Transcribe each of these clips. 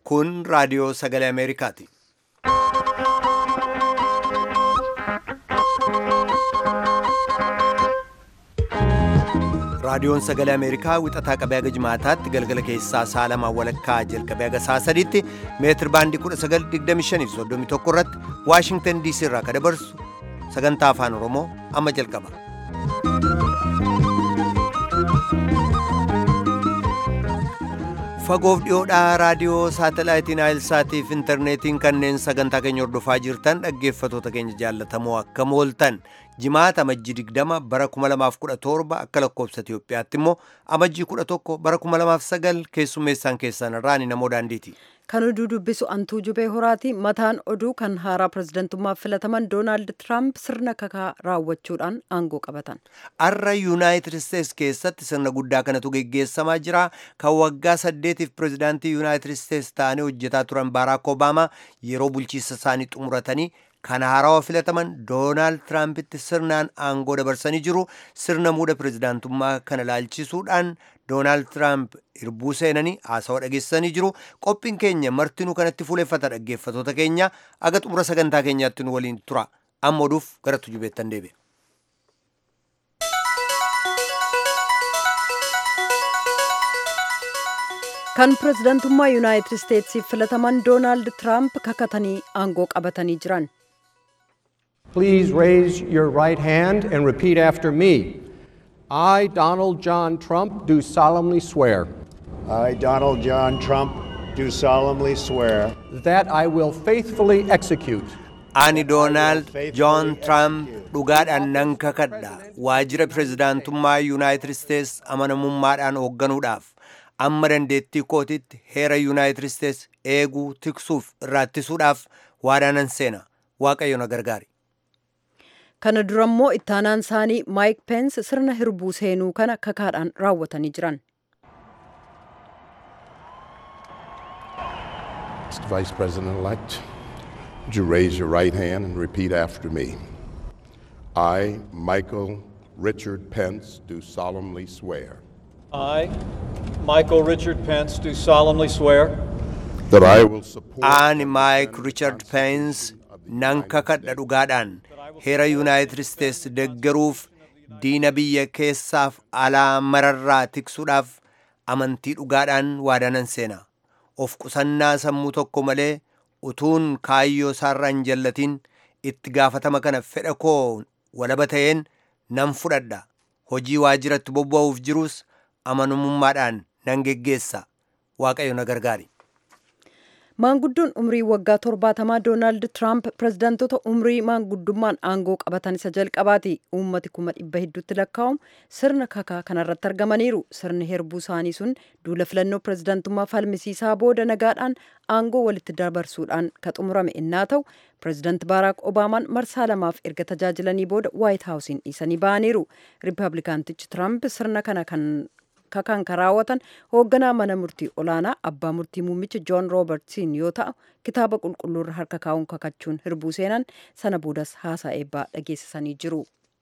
Kun raadiyoo sagalee Ameerikaati. Raadiyoon sagalee Ameerikaa wixataa qabee haga jimaataatti galgala keessaa sa'a lamaan walakkaa jalqabee haga sa'a sadiitti meetir baandii 1925 irratti Waashingtan DC irraa kan dabarsu sagantaa afaan Oromoo amma jalqaba. Fagoof dhiyoodhaa raadiyoo saatalaayitiin Aayilsaatiif intarneetiin kanneen sagantaa keenya hordofaa jirtan dhaggeeffatoota keenya jaallatamoo akkam ooltan jimaata amajjii 20 bara 2017 akka lakkoofsa Itoophiyaatti immoo amajjii 11 bara 2009 keessummeessaan keessan irraan namoo daandiiti. Kan oduu dubbisu antuu jubee horaati. Mataan oduu kan haaraa pirezidantummaaf filataman Doonaald Tiraamp sirna kakaa raawwachuudhaan aangoo qabatan. Har'a Yuunaayitid Isteets keessatti sirna guddaa kanatu geggeessamaa jira. Kan waggaa saddeetiif pirezidaantii Yuunaayitid Isteets ta'anii hojjetaa turan Baaraak Obaamaa yeroo bulchiinsa isaanii xumuratanii kan haarawaa filataman Doonaald Tiraampitti sirnaan aangoo dabarsanii jiru. Sirna muuda pirezidaantummaa kana ilaalchisuudhaan Doonaald Tiraamp irbuu seenanii haasawaa dhageessanii jiru. Qophiin keenya martinuu kanatti fuuleffata dhaggeeffatoota keenya aga xumura sagantaa keenyaatti nu waliin tura. Amma oduuf gara tujubeettan deebi'a. Kan pirezidantummaa Yuunaayitid Isteetsiif filataman Doonaald Tiraamp kakatanii aangoo qabatanii jiran. Please raise your right hand and repeat after me. I, Donald John Trump, do solemnly swear I, Donald John Trump, do solemnly swear that I will faithfully execute Ani Doonaald Joon Tiraamp dhugaadhaan nan kakadha. Waajjira pirezidaantummaa Yuunaayitid Isteets amanamummaadhaan hoogganuudhaaf amma dandeettii kootitti heera Yuunaayitid Isteets eeguu tiksuuf irraattisuudhaaf waadaanan seena. Waaqayyo na gargaari. Kana durammoo ittaanaan isaanii Maayik Peens sirna hirbuu seenuu kana kakaadhaan raawwatanii jiran. Mr. Vice President-elect, would you raise your right hand and repeat after me? I, Michael Richard Pence, do solemnly swear I, Michael Richard Pence, do solemnly swear that I will support Ani Maayik Richard Peens nan kakadha dhugaadhaan heera Yuunaayitid Isteets deggeruuf diina biyya keessaaf alaa mararraa tiksuudhaaf amantii dhugaadhaan waadaanan seena. Of qusannaa sammuu tokko malee utuun kaayyoo isaarraa hin jallatiin itti gaafatama kana fedha koo walaba ta'een nan fudhadha. Hojii waajjiratti bobba'uuf jirus amanamummaadhaan nan geggeessa. Waaqayyo na gargaari. Maanguddoon umrii waggaa torbaatamaa Doonaald Tiraamp pirezidaantota umrii maanguddummaan aangoo qabatan isa jalqabaati. Uummati kuma dhibba hedduutti lakkaa'amu sirna kakaa kanarratti argamaniiru. Sirni herbuu isaanii sun duula filannoo pirezidaantummaa falmisiisaa booda nagaadhaan aangoo walitti dabarsuudhaan ka xumurame innaa ta'u pirezidaanti Baaraak Obaamaan marsaa lamaaf erga tajaajilanii booda Waayit Haawusiin dhiisanii ba'aniiru. Riippablikaantichi Tiraamp sirna kana kan kakaan kan raawwatan hoogganaa mana murtii olaanaa abbaa murtii muummicha joon roobertsin yoo ta'u kitaaba qulqulluurra harka kaa'uun kakachuun hirbuu seenan sana boodas haasaa eebbaa dhageessisanii jiru.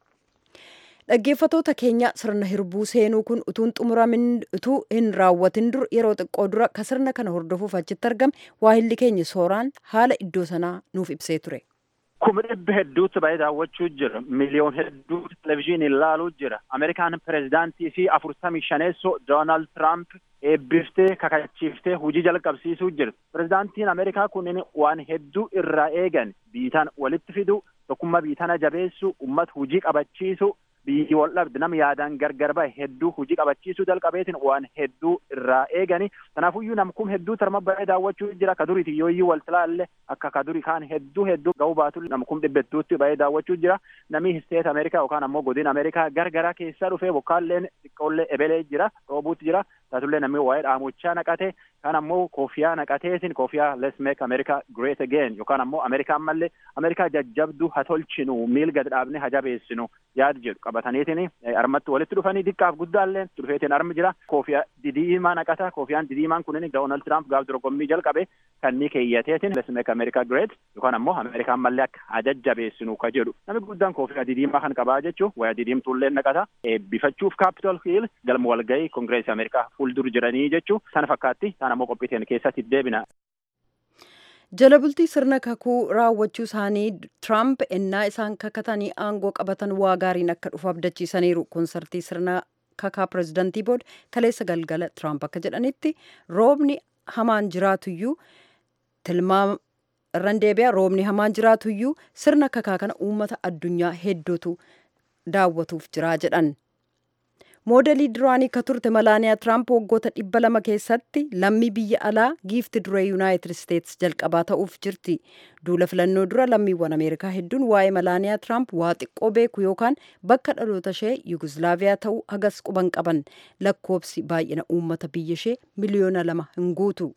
Dhaggeeffatoota keenya sirna hirbuu seenuu kun utuun xumuramin utuu hin raawwatin dur yeroo xiqqoo dura ka sirna kana hordofuuf achitti argame waahilli keenya sooraan haala iddoo sanaa nuuf ibsee ture. kuma dhibba hedduutti ba'ee daawwachuu jira miliyoon hedduu televizyiinii ilaaluu jira ameerikaan pirezidaantii fi afurtamii shaneessoo doonaald tiraamp eebbiftee kakachiiftee hojii jalqabsiisuu jira pirezidaantiin ameerikaa kunneen waan hedduu irraa eegan biitaan walitti fidu tokkummaa biitana jabeessu ummat hojii qabachiisu biyyi wal dhabde nama yaadaan gargar bahe hedduu hojii qabachiisuu jalqabeetiin waan hedduu irraa eegani kanaafuyyuu namkum hedduu tarma ba'ee daawwachuu jira ka duriiti yooyyuu waltilaalle akka ka duri kaan hedduu hedduu ga'uu baatu namkum dhibba hedduutti ba'ee daawwachuu jira namni isteet ameerikaa yookaan ammoo godina ameerikaa gargaraa keessaa dhufee bokkaalleen xiqqoollee ebelee jira roobuutti jira taatullee namni waa'ee dhaamochaa naqate kan ammoo koofiyaa naqateetiin koofiyaa let's make america great again yookaan ammoo ameerikaan mallee ameerikaa jajjabduu ha tolchinu miil gad dhaabne ha jabeessinu yaad jedhu qabataniitiin armatti walitti dhufanii xiqqaaf guddaallee dhufeetiin armi jira koofiyaa didiimaa naqata koofiyaan didiimaan kunin doonaald tiraamp gaaf dorgommii jalqabe kan ni keeyyateetiin let's make america great yookaan ammoo ameerikaan mallee akka ajajjabeessinu ka jedhu namni guddaan koofiyaa didiimaa kan qabaa jechuu waya didiimtuullee naqata eebbifachuuf kaapitol hiil galma walgahii kongireesii ameerikaa fuuldur jiranii jechuu sana fakkaatti sana ammoo qophiiteen keessatti deebina. jala bultii sirna kakuu raawwachuu isaanii tiraamp ennaa isaan kakatanii aangoo qabatan waa gaariin akka dhufu abdachiisaniiru konsartii sirna kakaa pirezidantii booda kaleessa galgala tiraamp akka jedhanitti roobni hamaan jiraatuyyuu tilmaama irran deebi'a roobni hamaan jiraatuyyuu sirna kakaa kana uummata addunyaa hedduutu daawwatuuf jiraa jedhan. moodelii duraanii ka turte malaaniyaa tiraamp waggoota dhibba lama keessatti lammii biyya alaa giifti duree yuunaayitid isteetsi jalqabaa ta'uuf jirti duula filannoo dura lammiiwwan ameerikaa hedduun waa'ee malaaniyaa tiraamp waa xiqqoo beeku yookaan bakka dhaloota ishee yuguslaaviyaa ta'uu hagas quban qaban lakkoobsi baay'ina uummata biyya ishee miliyoona lama hin guutu.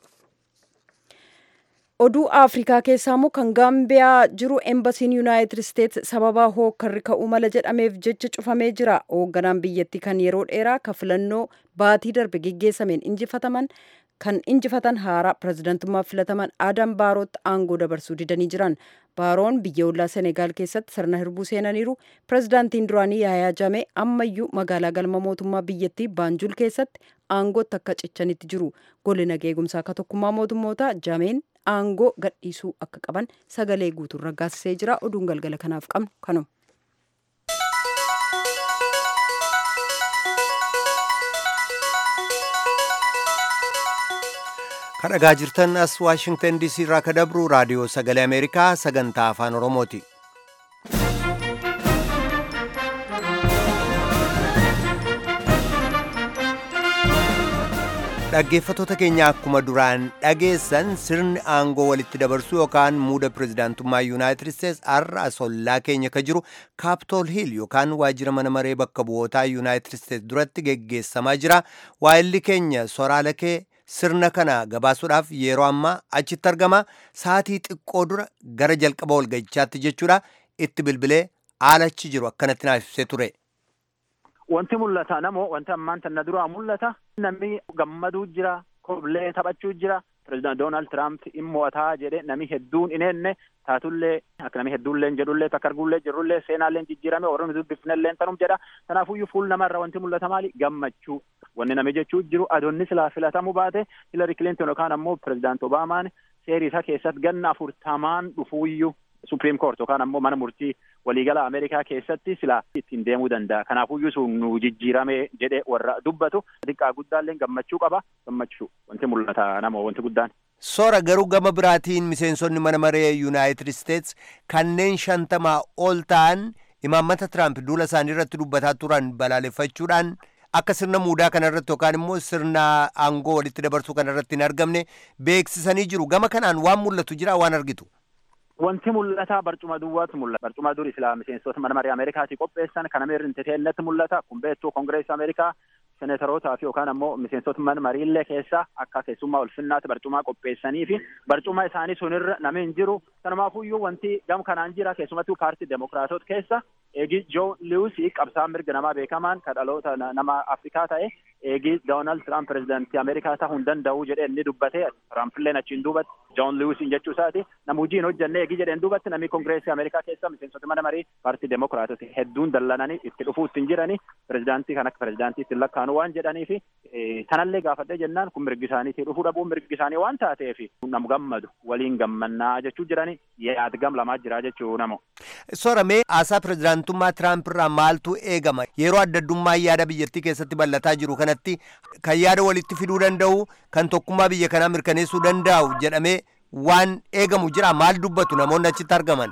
oduu afrikaa keessaa immoo kan gaambiyaa jiru embasiin yuunaayitid isteetsi sababaa hookkarri ka'uu mala jedhameef jecha cufamee jira hoogganaan biyyattii kan yeroo dheeraa ka filannoo baatii darbe geggeessameen injifataman kan injifatan haaraa pirezidantummaaf filataman aadam baarootti aangoo dabarsuu didanii jiran baaroon biyya ollaa senegaal keessatti sirna hirbuu seenaniiru pirezidaantiin duraanii yaayaa jamee ammayyuu magaalaa galma mootummaa biyyattii baanjul keessatti aangootti akka cichanitti jiru golli nageegumsaa akka tokkummaa mootummootaa jameen aangoo gadhiisuu akka qaban sagalee guutuun raggaasisee jira oduun galgala kanaaf qabnu kanuma. kadhagaa jirtan as waashingtan diisii irraa ka dabru raadiyoo sagalee ameerikaa sagantaa afaan oromooti. dhaggeeffatoota keenya akkuma duraan dhageessan sirni aangoo walitti dabarsuu yookaan muuda pirezidaantummaa yuunaayitid isteets har'a asollaa keenya ka jiru kaaptool hiil yookaan waajjira mana maree bakka bu'ootaa yuunaayitid isteets duratti geggeessamaa jira waa'illi keenya soraala kee sirna kana gabaasuudhaaf yeroo ammaa achitti argama saatii xiqqoo dura gara jalqaba walga'ichaatti jechuudha itti bilbilee aalachi jiru akkanatti naaf ibsee ture. Wanti mul'ata namoo wanti ammaan tanna duraa mul'ata namni gammaduu jira koblee taphachuu jira pirezidaant Doonaald Tiraamp in mo'ataa jedhe nami hedduun in enne taatullee akka nami hedduullee jedhullee takka arguullee jirullee seenaallee jijjiirame warroonni dubbifnellee tanum jedha kanaafuyyuu fuul namarra wanti mul'ata maali gammachuu wanni nami jechuu jiru adoonni silaa filatamuu baate Hilari Kilinton yookaan ammoo pirezidaant Obaamaan seerii isaa keessatti ganna afurtamaan dhufuuyyuu Supreme Court yookaan ammoo mana murtii waliigala Ameerikaa keessatti silaa ittiin deemuu danda'a. Kanaafuyyuu sun nu jijjiirame jedhe warra dubbatu xiqqaa guddaallee gammachuu qaba. Gammachuu wanti mul'ata namoo wanti guddaan. Soora garuu gama biraatiin miseensonni mana maree Yuunaayitid Isteets kanneen shantamaa ol ta'an imaammata Tiraamp duula isaanii irratti dubbataa turan balaaleffachuudhaan akka sirna muudaa kanarratti yookaan immoo sirna aangoo walitti dabarsuu kanarratti hin argamne beeksisanii jiru. Gama kanaan waan mul'atu jira waan argitu. Wanti mul'ata barcuma duwwaatu mul'ata. Barcuma durii silaa miseensota mana maree Ameerikaatii qopheessan kana meerri inteteelletti mul'ata. Kun beektuu Kongireesii Ameerikaa senetarootaa fi yookaan ammoo miseensota mana mariillee keessa akka keessummaa ulfinnaatti barcumaa qopheessanii fi barcuma isaanii sunirra namni hin jiru. Kanumaafuyyuu wanti gam kanaan jira keessumattuu paartii Demokiraatota keessa eegi Joo Liwusii qabsaan mirga namaa beekamaan kan dhaloota nama Afrikaa ta'e eegi Doonaald Tiraamp pirezidaantii Ameerikaa ta'uu hin danda'u jedhee inni dubbate Tiraampiilleen achiin duubatti Joon Liwusiin jechuu isaati nama hojii hin hojjenne eegi jedheen duubatti namni Kongireesii Ameerikaa keessa miseensota mana marii paartii Demokiraatota hedduun dallananii itti dhufuu ittiin jiranii pirezidaantii kan akka pirezidaantii ittiin lakkaa'anu waan jedhanii fi tanallee gaafadhee jennaan kun mirgi isaaniitii dhufuu dhabuun mirgi isaanii waan taateef namu gammadu waliin gammannaa jechuu jiranii yaadgam lamaa jira jechuu namo. Soramee haasaa pirezidaantummaa Tiraamp irraa maaltu eegama yeroo adda addummaa yaada biyyattii keessatti bal'ataa jiru kanatti kan yaada walitti fiduu danda'u kan tokkummaa biyya kanaa mirkaneessuu danda'u jedhamee waan eegamu jira maal dubbatu namoonni achitti argaman.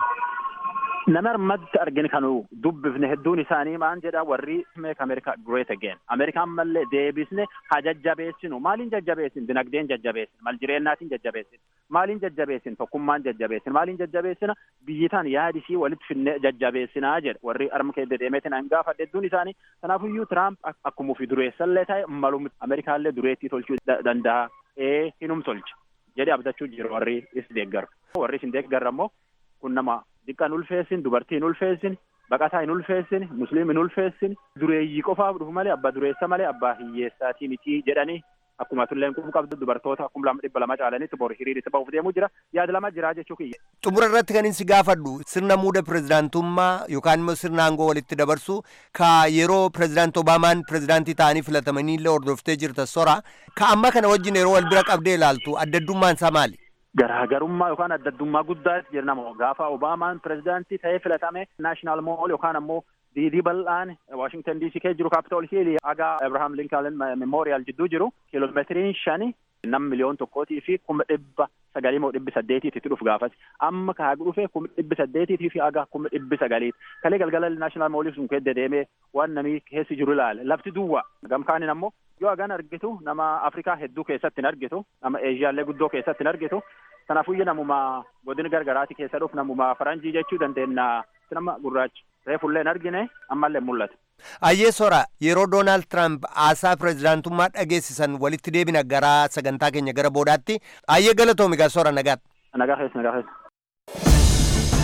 Nama armatti arginu kanu dubbifne hedduun isaanii maan jedha warri make America great again. Ameerikaan mallee deebisne haa jajjabeessinu. Maaliin jajjabeessin? Dinagdeen jajjabeessin. Mal jireennaatiin jajjabeessin. Maaliin jajjabeessin? Tokkummaan jajjabeessin. Maaliin jajjabeessina? Biyyitaan yaadisii walitti finne jajjabeessinaa jedha. Warri arma keessa deemeetiin an gaafa hedduun isaanii. Kanaafuyyuu Tiraamp akkuma fi dureessallee ta'e malum Ameerikaallee dureettii tolchuu danda'a. Ee hinum tolcha. jedhee abdachuu jiru warri is deeggaru. Warri isin deeggarra immoo kun nama xiqqaa hin ulfeessin, dubartii hin ulfeessin, baqataa hin ulfeessin, musliim hin ulfeessin, dureeyyii qofaaf dhufu malee abbaa dureessa malee abbaa hiyyeessaatii miti jedhanii akkuma tulleen kun qabdu dubartoota akkuma lama dhibba lama caalanitti bor hiriiritti ba'uuf deemuu jira yaada lama jira jechuu kiyya. Xumura irratti kan si gaafadhu sirna muuda pirezidaantummaa yookaan immoo sirna aangoo walitti dabarsu ka yeroo pirezidaant Obaamaan pirezidaantii ta'anii filatamanii illee hordoftee jirta sora ka amma kana wajjin yeroo wal bira qabdee ilaaltu adda addummaan isaa maali? garaagarummaa yookaan addaddummaa guddaatti jira nama gaafa obaamaan pirezidaantii ta'ee filatame naashinaal mool yookaan ammoo diidii bal'aan waashingtan diisii keessa jiru kaapitool hiilii haga abrahaam linkaalen memoriyaal jidduu jiru kiiloomeetiriin shani nam miliyoon tokkootii fi kuma dhibba sagalii moo dhibbi saddeetiiti itti dhufu gaafas amma kaagu dhufe kuma dhibbi saddeetiitii fi haga kuma dhibbi sagaliiti kalee galgala naashinaal moolii sun keessa deemee waan namii keessi jiru ilaale lafti duwwa gamkaanin ammoo yoo hagan argitu nama afrikaa hedduu keessatti hin argitu nama eeshiyaallee guddoo keessatti hin argitu kanaafuyyu namuma godina gargaraati keessa dhufu namuma faranjii jechuu dandeenya nama gurraacha reefullee hin argine ammallee mul'ata. Ayyee sora yeroo Doonaald Tiraamp haasaa pirezidaantummaa dhageessisan walitti deebina gara sagantaa keenya gara boodaatti ayyee galatoomi gaa sora nagaatti. Nagaa keessa nagaa keessa.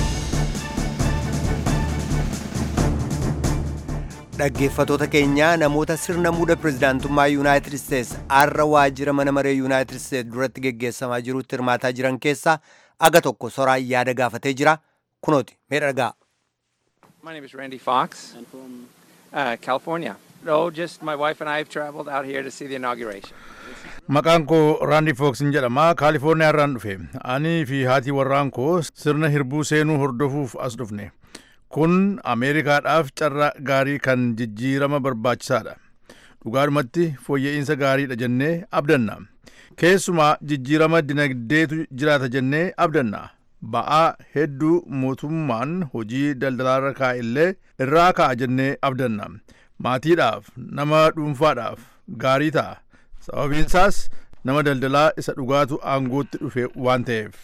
Dhaggeeffatoota keenyaa namoota sirna muuda pirezidaantummaa Yuunaayitid Isteets har'a waajjira mana maree Yuunaayitid Isteets duratti geggeessamaa jirutti hirmaataa jiran keessaa aga tokko soraan yaada gaafatee jira kunooti mee dhagaa. My name is Randy Fox. And from uh, California. No, just my wife and I have traveled out here to see the inauguration. Maqaan koo Raandi Fooksin jedhama. Kaalifoorniyaa irraan dhufe. Anii fi haati warraan koo sirna hirbuu seenuu hordofuuf as dhufne. Kun Ameerikaadhaaf carraa gaarii kan jijjiirama barbaachisaadha. Dhugaadhumatti fooyya'insa gaariidha jennee abdanna. Keessumaa jijjiirama dinagdeetu jiraata jennee abdanna. Ba'aa hedduu mootummaan hojii daldalaarra kaa'illee irraa kaa'a jennee abdanna. Maatiidhaaf, nama dhuunfaadhaaf gaarii ta'a. Sababiinsaas nama daldalaa isa dhugaatu aangootti dhufe waan ta'eef.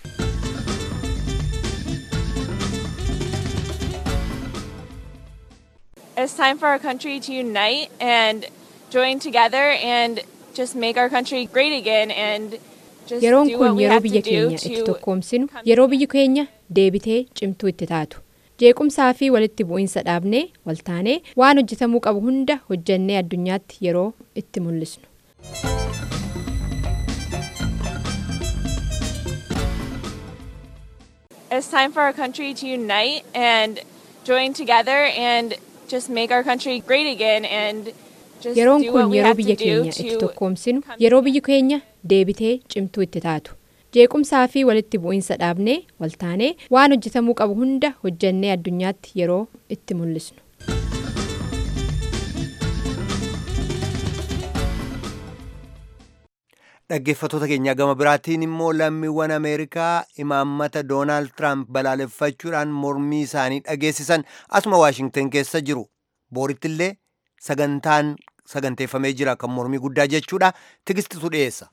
It's time for our country to unite and join together and just make our country great again and just Yeroon do what kun we yeroo have to biyya do keenya itti to tokkoomsinu, yeroo biyyi keenya deebitee cimtuu itti taatu. Jeequmsaa fi walitti bu'iinsa dhaabnee waltaanee waan hojjetamuu qabu hunda hojjannee addunyaatti yeroo itti mul'isnu. It's time for our country to unite and join together and just make our country great again and just Yeroon do what kun we yeroo have to biyya do keenya itti to tokkoomsinu, yeroo biyyi keenya deebitee cimtuu itti taatu. Jeequmsaa fi walitti bu'iinsa dhaabnee waltaanee waan hojjetamuu qabu hunda hojjannee addunyaatti yeroo itti mul'isnu. Dhaggeeffatoota keenyaa gama biraatiin immoo lammiiwwan Ameerikaa imaammata Doonaald Tiraamp balaaleffachuudhaan mormii isaanii dhageessisan asuma Waashingten keessa jiru. Boorittillee sagantaan saganteeffamee jira kan mormii guddaa jechuudha. Tigistitu dhiyeessa.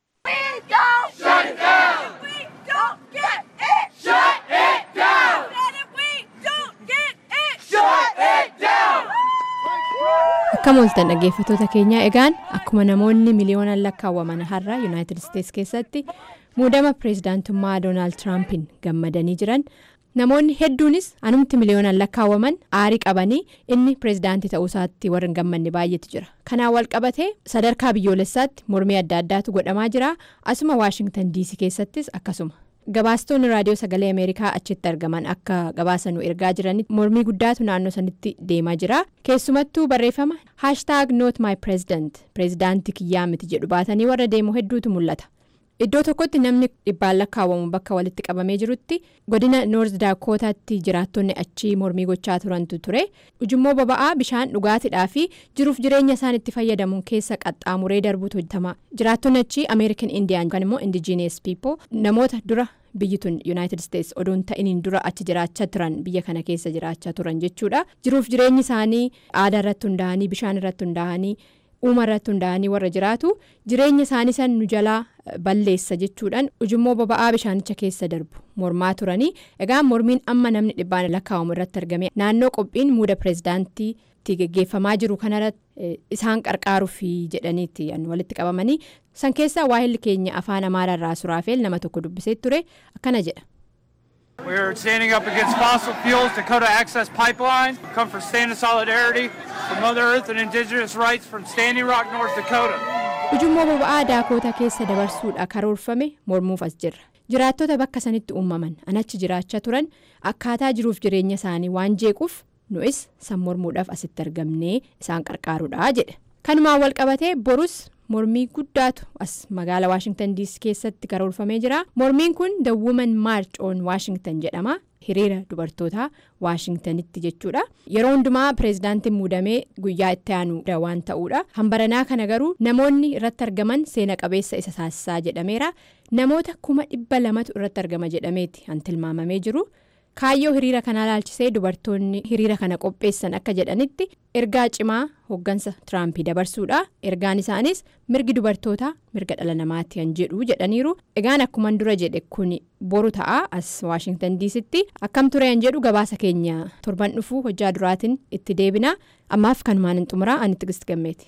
Akkam ooltan dhaggeeffatoota keenyaa egaan akkuma namoonni miliyoonaan lakkaawwaman har'a Yuunaayitid Isteets keessatti muudama pireezidaantummaa Doonaald Tiraampiin gammadanii jiran namoonni hedduunis anumti miliyoonaan lakkaawwaman aarii qabanii inni pireezidaantii ta'uu isaatti warra hin gammanne baay'eetu jira. Kanaan wal qabatee sadarkaa biyyoolessaatti mormii adda addaatu godhamaa jira asuma Waashingtan diisii keessattis akkasuma. Gabaastonni raadiyoo sagalee Ameerikaa achitti argaman akka gabaasanuu ergaa jiranitti mormii guddaatu naannoo sanitti deemaa jira. Keessumattuu barreeffama haashtaag noot maay pireezidant pireezidaantii kiyyaa miti jedhu baatanii warra deemu hedduutu mul'ata. Iddoo tokkotti namni dhibbaan lakkaawwamu bakka walitti qabamee jirutti godina noorz daakootaatti jiraattonni achii mormii gochaa turantu ture. Ujummoo boba'aa bishaan dhugaatiidhaa fi jiruuf jireenya isaan itti fayyadamuun keessa qaxxaamuree darbuutu hojjetama. Jiraattonni achii Ameerikan Indiyaan yookaan immoo Indigenous people namoota dura biyyi tun Yuunaayitid Isteets odoon ta'iniin dura achi jiraachaa turan biyya kana keessa jiraachaa turan jechuudha. Jiruuf jireenyi isaanii aadaa irratti hundaa'anii bishaan irratti hundaa'anii uuma irratti hundaa'anii warra jiraatu jireenya isaanii san nu jalaa balleessa jechuudhaan ujummoo boba'aa bishaanicha keessa darbu mormaa turanii egaa mormiin amma namni dhibbaan lakkaa'amu irratti argame naannoo qophiin muuda pireezidaantiitti geggeeffamaa jiru kanarratti isaan qarqaaruuf jedhaniitti walitti qabamanii san keessaa waahilli keenya afaan amaaraarraa suraafeel nama tokko dubbisee ture akkana jedha. We're standing up against fossil fuels, Dakota Access Pipeline. We come for stand of solidarity for Mother Earth and Indigenous rights from Standing Rock, North Dakota. Ujummoo boba'aa daakoota keessa dabarsuudha karoorfame mormuuf as jirra. Jiraattota bakka sanitti uumaman anachi jiraachaa turan akkaataa jiruuf jireenya isaanii waan jeequuf nu'is san mormuudhaaf asitti argamnee isaan qarqaaruudha jedhe. Kanumaan wal qabatee borus mormii guddaatu as magaalaa waashingtan diisii keessatti karoorfamee jira mormiin kun the woman march on washington jedhama hiriira dubartootaa waashingtanitti jechuudha yeroo hundumaa pireezidaantiin muudamee guyyaa itti aanu waan ta'uudha hambaranaa kana garuu namoonni irratti argaman seena qabeessa isa taasisaa jedhameera namoota kuma dhibba lamatu irratti argama jedhameeti kan tilmaamamee jiru. kaayyoo hiriira kanaa laalchisee dubartoonni hiriira kana qopheessan akka jedhanitti ergaa cimaa hoggansa tiraampii dabarsuudha ergaan isaanis mirgi dubartootaa mirga dhala namaatti kan jedhu jedhaniiru egaan akkuman dura jedhe kun boru ta'a as waashingtan diisitti akkam ture kan jedhu gabaasa keenya torban dhufuu hojjaa duraatiin itti deebina ammaaf kanumaan hin xumuraa ani tigist gammeeti.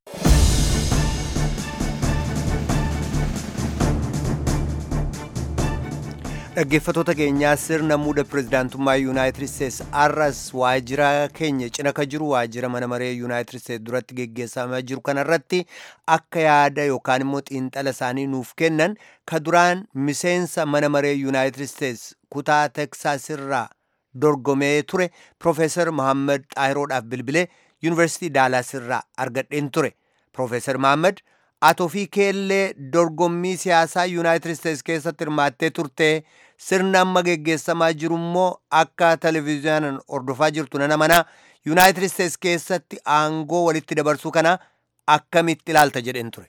dhaggeeffatoota keenyaa sirna muuda pirezidaantummaa yuunaayitid isteetsi arras waajjira keenya cina ka jiru waajjira mana maree yuunaayitid isteetsi duratti geggeessamaa jiru kanarratti akka yaada yookaan immoo xiinxala isaanii nuuf kennan ka duraan miseensa mana maree yuunaayitid isteetsi kutaa teksaasirraa dorgomee ture piroofeesar mohaammed xaayiroodhaaf bilbilee yuunivarsiitii daalaasirraa argadheen ture piroofeesar mohaammed atoo fi keellee dorgommii siyaasaa yuunaayitid isteetsi keessatti hirmaattee turte sirna amma geggeessamaa jiru immoo akka televezyiinaan hordofaa jirtu nana mana yuunaayitid isteetsi keessatti aangoo walitti dabarsuu kana akkamitti ilaalta jedheen ture.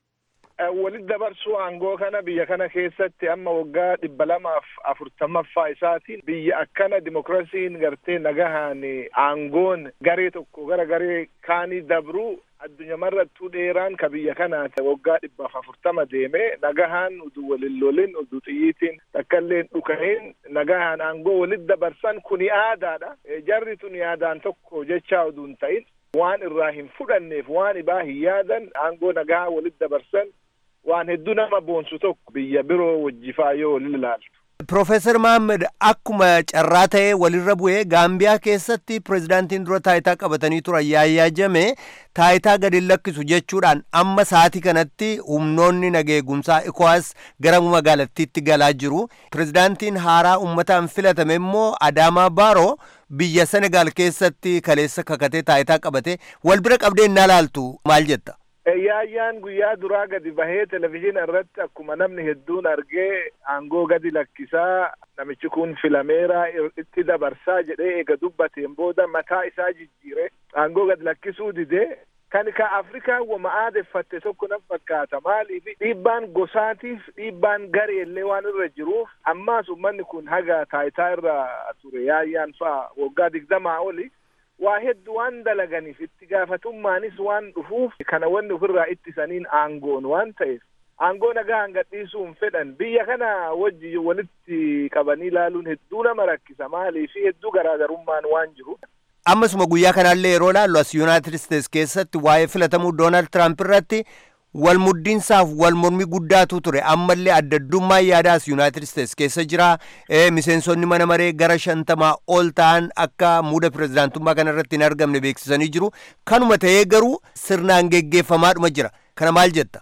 walitti dabarsuu aangoo kana biyya kana keessatti amma waggaa dhibba lamaaf afurtamaffaa isaatiin biyya akkana dimokiraasiin gartee nagahaan aangoon garee tokko gara garee kaanii dabruu addunyamarrattuu dheeraan ka biyya kanaati waggaa dhibbaaf afurtama deeme nagahaan udu walin lolin udu xiyyiitiin takkailleen dhukahin nagahaan aangoo walitti dabarsan kuni aadaadha jarri tun yaadaan tokko jechaa uduun ta'in waan irraa hin fudhanneef waan ibaa hin yaadan aangoo nagaa walitti dabarsan waan hedduu nama boonsu tokko biyya biroo wajjifaa yoo walin ilaaltu. Piroofeesar Mohaammed akkuma carraa ta'ee walirra bu'ee Gaambiyaa keessatti pirezidaantiin dura taayitaa qabatanii turan yaayyaa jame taayitaa gadi lakkisu jechuudhaan amma sa'aatii kanatti humnoonni nageegumsaa ikowaas gara magaalattiitti galaa jiru. Pirezidaantiin haaraa uummataan filatame immoo Adaamaa Baaroo biyya Senegaal keessatti kaleessa kakatee taayitaa qabate wal bira qabdee innaa laaltu maal jetta? Yaayyaan guyyaa duraa gadi bahee televizyiina irratti akkuma namni hedduun argee aangoo gadi lakkisaa namichi kun filameera itti dabarsaa jedhee eega dubbateen booda mataa isaa jijjiire aangoo gadi lakkisuu didee kan ka Afrikaa wama aadeffatte tokko nan fakkaata maaliif dhiibbaan gosaatiif dhiibbaan gareellee waan irra jiruuf ammaas ummanni kun haga taayitaa irra ture yaayyaan fa'a waggaa digdamaa oli waa hedduu waan dalaganiif itti gaafatummaanis waan dhufuuf kana wanni ofirraa ittisaniin aangoon waan ta'eef aangoo nagaan gadhiisuun fedhan biyya kana wajji walitti qabanii ilaaluun hedduu nama rakkisa maaliif hedduu garaagarummaan waan jiru. ammasuma guyyaa kanaallee yeroo laallu as yuunaayitid isteetsi keessatti waa'ee filatamuu doonaald tiraamp irratti wal muddiinsaaf wal mormii guddaatu ture ammallee addaddummaa yaadaas yuunaayitid isteetsi keessa jira miseensonni mana maree gara shantamaa ol ta'an akka muuda pirezidaantummaa kana irratti hin argamne beeksisanii jiru kanuma ta'ee garuu sirnaan geggeeffamaadhuma jira kana maal jetta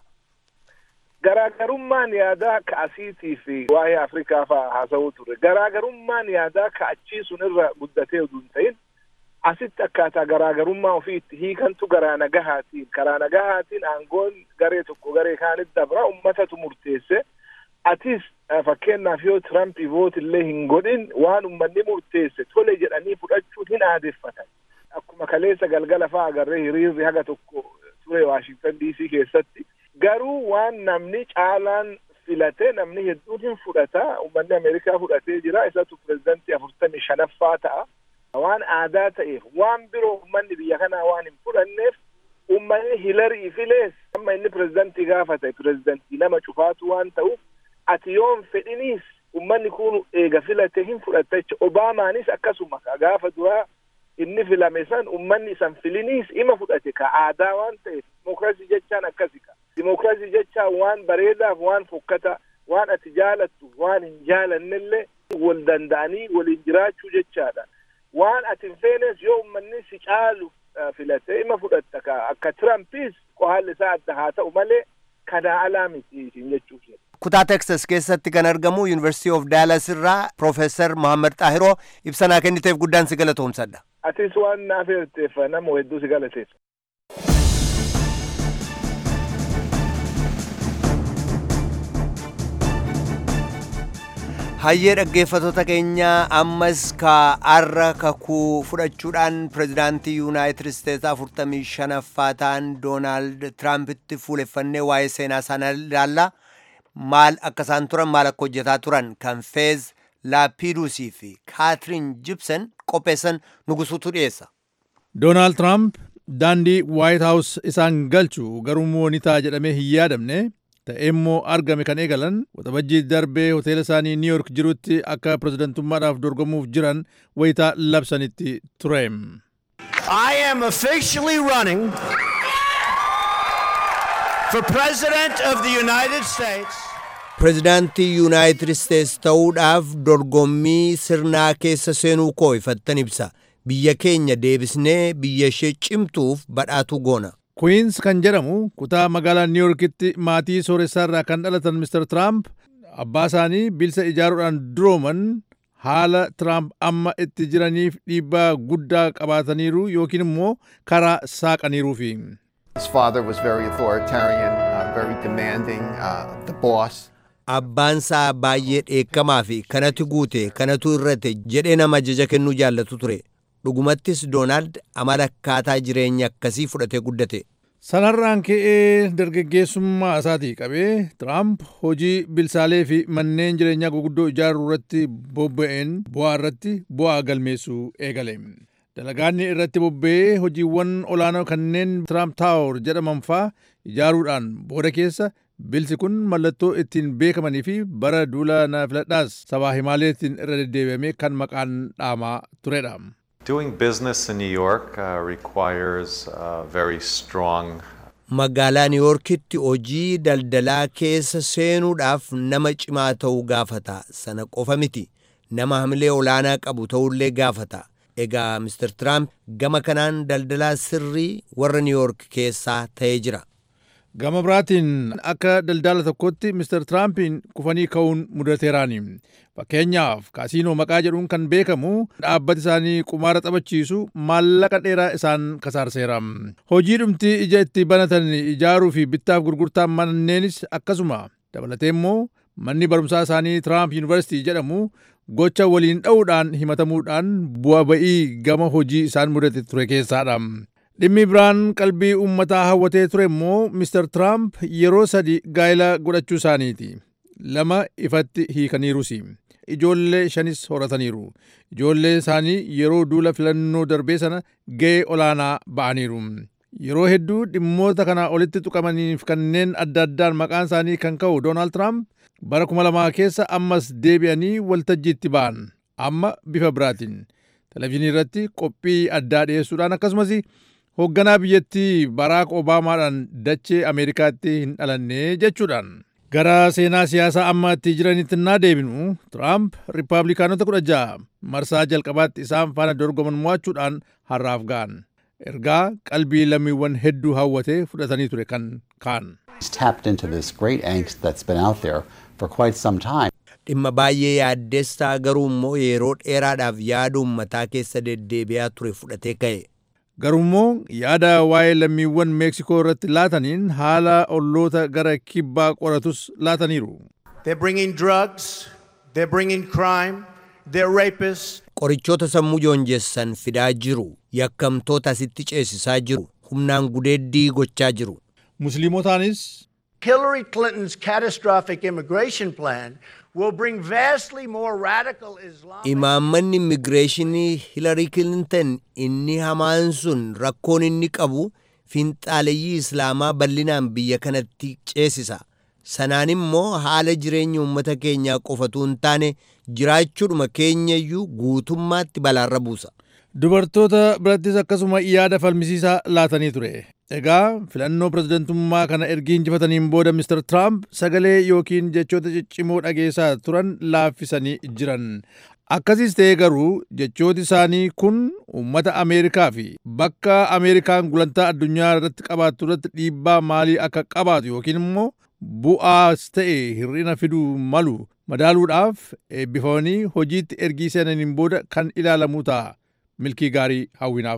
garaagarummaan yaadaa ka asiitii fi waa'ee afrikaa faa haasa'uu ture garaagarummaan yaadaa ka achii sun irra guddatee utuu hin ta'in asitti akkaataa garaagarummaa ofii itti hiikantu garaa nagahaatiin karaa nagahaatiin aangoon garee tokko garee kaanitti dabra ummatatu murteesse atis fakkeenyaaf yoo tirampii voot illee hin godhin waan ummanni murteesse tole jedhanii fudhachuun hin aadeffatan akkuma kaleessa galgala faa agarree hiriirri haga tokko ture waashingtan diisii keessatti garuu waan namni caalaan filate namni hedduun hin fudhata ummanni ameerikaa fudhatee jira isatu pirezidantii afurtamii shanaffaa ta'a waan aadaa ta'eef waan biroo ummanni biyya kanaa waan hin fudhanneef ummanni hilarii filees amma inni pirezidantii gaafa ta'e pirezidantii nama cufaatu waan ta'uuf ati yoon fedhiniis ummanni kun eega filate hin fudhatta jecha obaamaanis akkasuma gaafa duraa inni filame san ummanni isan filiniis ima fudhate ka aadaa waan ta'eef dimokiraasii jechaan akkasi ka dimokiraasii jechaan waan bareedaaf waan fokkata waan ati jaalattu waan hin jaalannellee wal danda'anii waliin jiraachuu jechaadha waan ati hin feenes yoo ummanni si caalu filatee ima fudhatta ka akka tirampiis qohaalli isaa adda haa ta'u malee kanaa alaa miti isin jechuuf kutaa teksas keessatti kan argamu yuunivarsiitii of daalas irraa piroofeesar mohaammed xaahiroo ibsanaa kenniteef guddaan si galatoomsadha atis waan naaf eerteef nama hedduu si galateessa hayyee dhaggeeffatoota keenyaa ammas kaarra kakuu fudhachuudhaan pirezidaantii yuunaayitid isteetsi afurtamii shanaffaa ta'an doonaald tiraampiti fuuleffannee waa'ee seenaa isaanii ilaalla maal akka isaan turan maal akka hojjetaa turan kan feez laapiidusii fi kaatiriin jibsen qopheessan nugusuutu dhiyeessa. doonaald tiraamp daandii waayit haawus isaan galchu garuu ni ta'a jedhamee hin yaadamne ta'ee immoo argame kan eegalan waxabajjii darbee hoteela isaanii niw yoork jirutti akka pirezidantummaadhaaf dorgomuuf jiran wayitaa labsanitti ture. I am officially running for President of the United States. pirezidaantii yuunaayitid isteetsi ta'uudhaaf dorgommii sirnaa keessa seenuu koo ifattan ibsa biyya keenya deebisnee biyya ishee cimtuuf badhaatuu goona. Queens kan jedhamu kutaa magaalaa New Yorkitti maatii sooressaarraa kan dhalatan Mr. Trump abbaa isaanii bilisa ijaaruudhaan durooman haala Trump amma itti jiraniif dhiibbaa guddaa qabaataniiru yookiin immoo karaa saaqaniiruufi. His father was very authoritarian, uh, very demanding, uh, the boss. Abbaan isaa baay'ee dheekkamaa fi kanatu guute kanatu irrate jedhee nama ajaja kennuu jaallatu ture. Dhugumattis Doonaald amala akkaataa jireenya akkasii fudhatee guddate. Sanarraan ka'ee dargaggeessummaa isaatii qabee Tiraamp hojii bilsaalee fi manneen jireenyaa guguddoo ijaaruu irratti bobba'een bu'aa irratti bu'aa galmeessuu eegale. Dalagaanni irratti bobba'ee hojiiwwan olaanoo kanneen Tiraamp Taawor jedhaman faa ijaaruudhaan booda keessa bilsi kun mallattoo ittiin beekamanii fi bara duula na filadhaas sabaa himaaleetiin irra deddeebi'amee kan maqaan dhaamaa turedha. Doing business in New York uh, requires uh, very strong Magaalaa Niiwoorkitti hojii daldalaa keessa seenuudhaaf nama cimaa ta'uu gaafata. Sana qofa miti. Nama hamilee olaanaa qabu ta'ullee gaafata. Egaa Mr. Trump gama kanaan daldalaa sirrii warra Niiwoork keessaa ta'ee jira. Gama biraatiin akka daldala tokkotti Mr. Tiraampiin kufanii ka'uun mudateeraani. Fakkeenyaaf kaasiinoo maqaa jedhuun kan beekamu dhaabbati isaanii qumaara taphachiisu maallaqa dheeraa isaan kasaarseera. Hojii dhumti ija itti banatan ijaaruu fi bittaaf gurgurtaa manneenis akkasuma dabalatee immoo manni barumsaa isaanii Tiraamp Yuunivarsiitii jedhamu gocha waliin dha'uudhaan himatamuudhaan bu'a ba'ii gama hojii isaan mudate ture keessaadha. Dhimmi biraan qalbii uummataa hawwatee ture immoo Mr. Trump yeroo sadi gaa'ela godhachuu isaaniiti. Lama ifatti hiikaniirus. Ijoollee shanis horataniiru. Ijoollee isaanii yeroo duula filannoo darbee sana ga'ee olaanaa ba'aniiru. Yeroo hedduu dhimmoota kana olitti tuqamaniif kanneen adda addaan maqaan isaanii kan ka'u Doonaald Tiraamp bara kuma lamaa keessa ammas deebi'anii waltajjiitti ba'an. Amma bifa biraatiin. Televezyiinii irratti qophii addaa dhiyeessuudhaan akkasumas hoogganaa biyyattii baraak obaamaadhaan dachee ameerikaatti hin dhalanne jechuudhaan gara seenaa siyaasaa amma itti jiranitti naa deebinu tiraamp riippaabilikaanota kudha ja'a marsaa jalqabaatti isaan faana dorgoman mo'achuudhaan har'aaf ga'an ergaa qalbii lammiiwwan hedduu hawwatee fudhatanii ture kan kaan. He's tapped into this great angst that's been out there for quite some time. Dhimma baay'ee yaaddeessaa garuu immoo yeroo dheeraadhaaf yaada uummataa keessa deddeebi'aa ture fudhatee ka'e. Garuummoo yaada waa'ee lammiiwwan Meeksikoo irratti laataniin haala olloota gara kibbaa qoratus laataniiru. They're bringing drugs, they're bringing crime, they're rapists. Qorichoota sammuu joonjessan fidaa jiru. Yakkamtoota asitti ceesisaa jiru. Humnaan gudeeddii gochaa jiru. Musliimotaanis Hillary Clinton's catastrophic immigration plan will bring vastly more radical Islam. Imaammanni immigireeshinii Hilarii Kilintan inni hamaan sun rakkoon inni qabu finxaaleyyii Islaamaa bal'inaan biyya kanatti ceesisa. Sanaan immoo haala jireenya uummata keenyaa qofatu hin taane jiraachuudhuma keenyayyuu guutummaatti balaarra buusa. Dubartoota birattis akkasuma yaada falmisiisaa laatanii ture. Egaa filannoo pirezidantummaa kana ergi injifataniin booda Mr. Trump sagalee yookiin jechoota ciccimoo dhageessaa turan laaffisanii jiran. Akkasiis ta'ee garuu jechooti isaanii kun uummata Ameerikaa fi bakka Ameerikaan gulantaa addunyaa irratti qabaattu irratti dhiibbaa maalii akka qabaatu yookiin immoo bu'aas ta'e hir'ina fiduu malu madaaluudhaaf eebbifamanii hojiitti ergii seenaniin booda kan ilaalamu ta'a. Milkii gaarii hawwinaaf.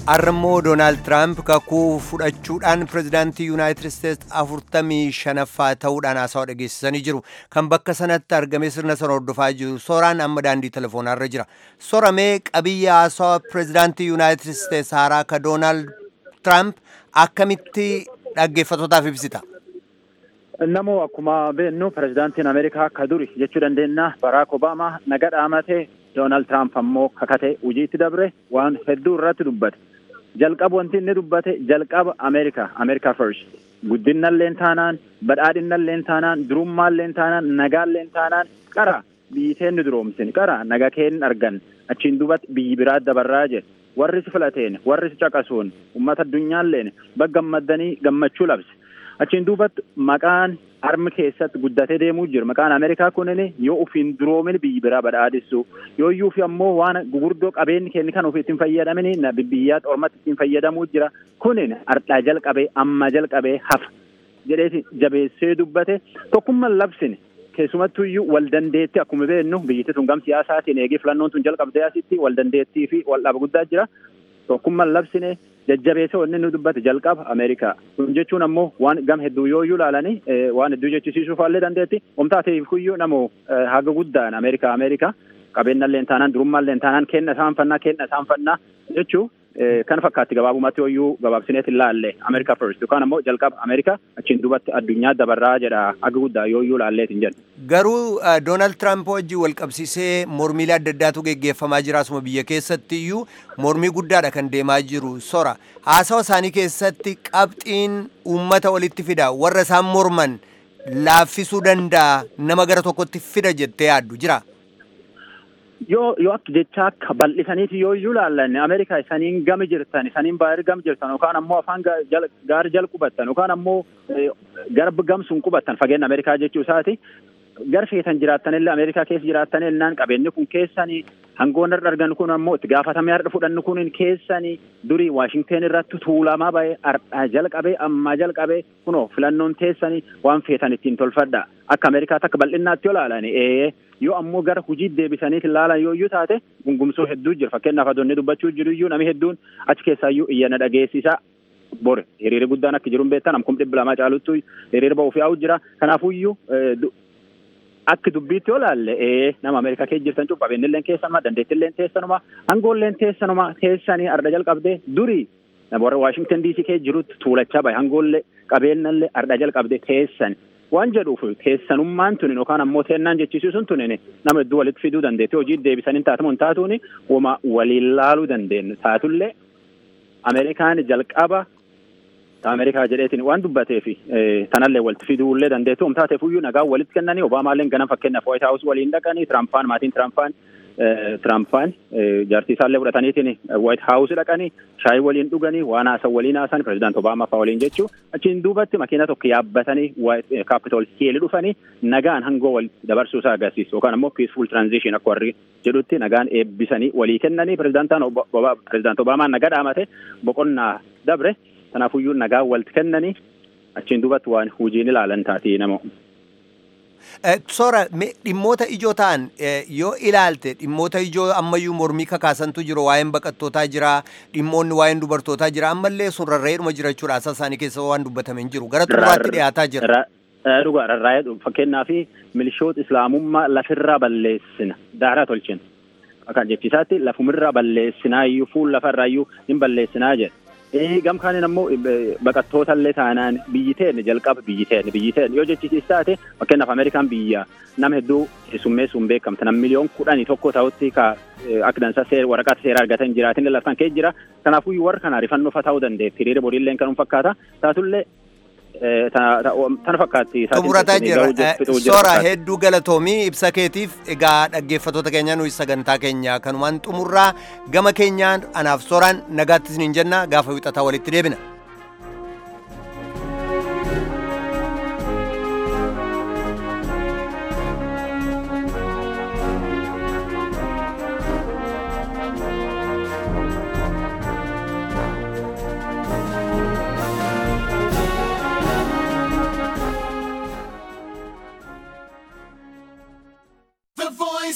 Arrammoo Doonaald Tiraamp kakuu fudhachuudhaan pirezidaantii Yuunaayitid Isteetsi afurtamii shanaffaa ta'uudhaan haasawaa dhageessisanii jiru. Kan bakka sanatti argame sirna sana hordofaa jiru. Sooraan amma daandii telefoonarra jira. Soramee qabiyya haasawaa pirezidaantii Yuunaayitid Isteetsi haaraa ka Doonaald Tiraamp akkamitti dhaggeeffatootaaf ibsita? Namoo akkuma beennu pirezidaantiin Ameerikaa akka duri jechuu dandeenya Baraak Obaamaa naga dhaamatee Doonaald Tiraamp ammoo kakate hojiitti dabre waan hedduu irratti dubbate. Jalqaba wanti inni dubbate jalqaba Ameerikaa, Ameerikaa first. Guddinalleen taanaan, badhaadhinalleen taanaan, durummaalleen taanaan, nagaalleen taanaan qara biyyi teenni duroomsin qara naga keen argan achiin duubatti biyyi biraa dabarraa jedhe. Warri si filateen, warri si caqasuun, uummata addunyaalleen baggammaddanii gammachuu labse. Achiin duubatti maqaan harmi keessatti guddatee deemuu jira. Maqaan Ameerikaa kunin yoo ofiin duroomin biyyi biraa badhaadhissu yoo iyyuu fi ammoo waan gurguddoo qabeenyi kenni kan ofii ittiin fayyadamin biyyaa ormatti ittiin fayyadamuu jira. Kunin ardhaa jalqabee amma jalqabee hafa jedheeti jabeessee dubbate tokkummaan labsine keessumattuu iyyuu wal dandeetti akkuma beennu biyyatti tun gam siyaasaatiin eegee filannoon tun jalqabdee asitti wal dandeettii fi wal dhaba guddaa jira. Tokkummaan labsine jajjabeessa wanni nu dubbate jalqaba Ameerikaa. Kun jechuun ammoo waan gam hedduu yoo iyyuu ilaalanii waan hedduu jechisiisuuf illee dandeetti. Omtaateef kuyyuu namoo haga guddaan Ameerikaa Ameerikaa qabeenyallee taanaan durummaallee taanaan kenna isaan fannaa kenna isaan fannaa jechuu kan fakkaatti gabaabumatti hoyyuu gabaabsineet ilaalle Ameerikaa first yookaan ammoo jalqaba Ameerikaa achiin duubatti addunyaa dabarraa jedha haga guddaa yoo iyyuu ilaalleetiin jedhu. Garuu Doonaald Tiraamp wajjin wal qabsiisee mormiilee adda addaatu geggeeffamaa jira asuma biyya keessatti iyyuu mormii guddaadha kan deemaa jiru sora haasawa isaanii keessatti qabxiin uummata walitti fida warra isaan morman laaffisuu danda'a nama gara tokkotti fida jettee yaaddu jira. yoo yoo akka jecha akka bal'isaniiti yoo iyyuu ilaallanne Ameerikaa isaniin gama jirtan isaniin baay'ee gama jirtan yookaan ammoo afaan gaarii jala qubattan yookaan ammoo garba gamsuun qubattan fageenya Ameerikaa jechuu isaati. Gar feetan jiraattanillee Ameerikaa keessa jiraattanillee qabeenyi kun keessanii hangoon irra argan kun ammoo itti gaafatamee har'a fudhannu kun keessanii durii Waashingteen irratti tuulamaa ba'ee har'aa jalqabee ammaa jalqabee kunoo filannoon teessanii waan feetan ittiin tolfadha. Akka Ameerikaatti akka bal'innaatti yoo ilaalani ee yoo ammoo gara hujii deebisaniif ilaalan yoo iyyuu taate gungumsoo hedduu jira fakkeenyaaf adoonni dubbachuu jiru iyyuu namni hedduun achi keessaa iyyuu iyyana dhageessisaa bore hiriirri guddaan akka jiru beektan amkum dhibba lamaa caaluttu hiriira ba'uuf yaa'u jira kanaafuu iyyuu akka dubbiitti yoo ilaalle ee nama Ameerikaa keessa jirtan cufa qabeenyilleen keessanuma dandeettilleen teessanuma hangoolleen teessanuma teessanii arda jalqabdee durii warra Waashingtan DC keessa jirutti tuulachaa bahe hangoollee qabeenyallee arda jalqabdee teessan waan jedhuuf teessanummaan tunin yookaan ammoo teennaan jechisiisuun tunin nama hedduu walitti fiduu dandeetti hojii deebisanii taatamu hin taatuuni wama waliin laaluu dandeenyu taatullee Ameerikaan jalqaba Ameerikaa jedheetiin waan dubbateef tanallee walitti fiduullee dandeettu um taateef iyyuu nagaa walitti kennanii Obaamaalleen ganam fakkeenyaaf White House waliin dhaqanii Tirampaan maatiin Tirampaan Tirampaan jaartii isaallee fudhataniitiin White House dhaqanii shaayii waliin dhuganii waan haasan waliin haasan pirezidaant Obaamaa fa'aa waliin jechuu achiin duubatti makiina tokko yaabbatanii Capitol Hill dhufanii nagaan hangoo wal dabarsuu isaa agarsiisu yookaan ammoo peaceful transition akka warri jedhutti nagaan eebbisanii walii kennanii pirezidaantaan pirezidaant Obaamaan nagaa dhaamate boqonnaa dabre kanaafuyyuu nagaa walitti kennanii achiin duubatti waan hojiin ilaalan taatee nama. Soora dhimmoota ijoo ta'an yoo ilaalte dhimmoota ijoo ammayyuu mormii kakaasantu jiru waa'een baqattootaa jira dhimmoonni waa'een dubartootaa jira ammallee sun rarra'eedhuma jira jechuudha asaa isaanii keessa waan dubbatamen jiru gara xumuraatti dhiyaataa jira. Dhugaa rarraa'ee fakkeenyaa fi milishoota islaamummaa lafirraa balleessina daaraa tolchina. Akka jechisaatti lafumirraa balleessinaa iyyuu fuul lafarraa iyyuu hin balleessinaa jedha. gam kaaniin ammoo baqattoota illee taanaan biyyi teenne jalqaba biyyi teenne biyyi teenne yoo jechisiis taate fakkeenyaaf Ameerikaan biyya nama hedduu keessummeessuun beekamte nam miliyoon kudhanii tokko ta'utti ka akka dansa waraqaa seeraa argatan jiraatin laftan kee jira kanaafuu warra kana rifannoo fa ta'uu dandeetti hiriira boriillee kanuma fakkaata taatullee tana fakkaatti. Xumurataa jira. Soora hedduu galatoomii ibsa keetiif egaa dhaggeeffattoota keenya nuyi sagantaa keenya kanumaan xumurraa gama keenyaan anaaf sooraan nagaattis niin jenna gaafa wixataa walitti deebina.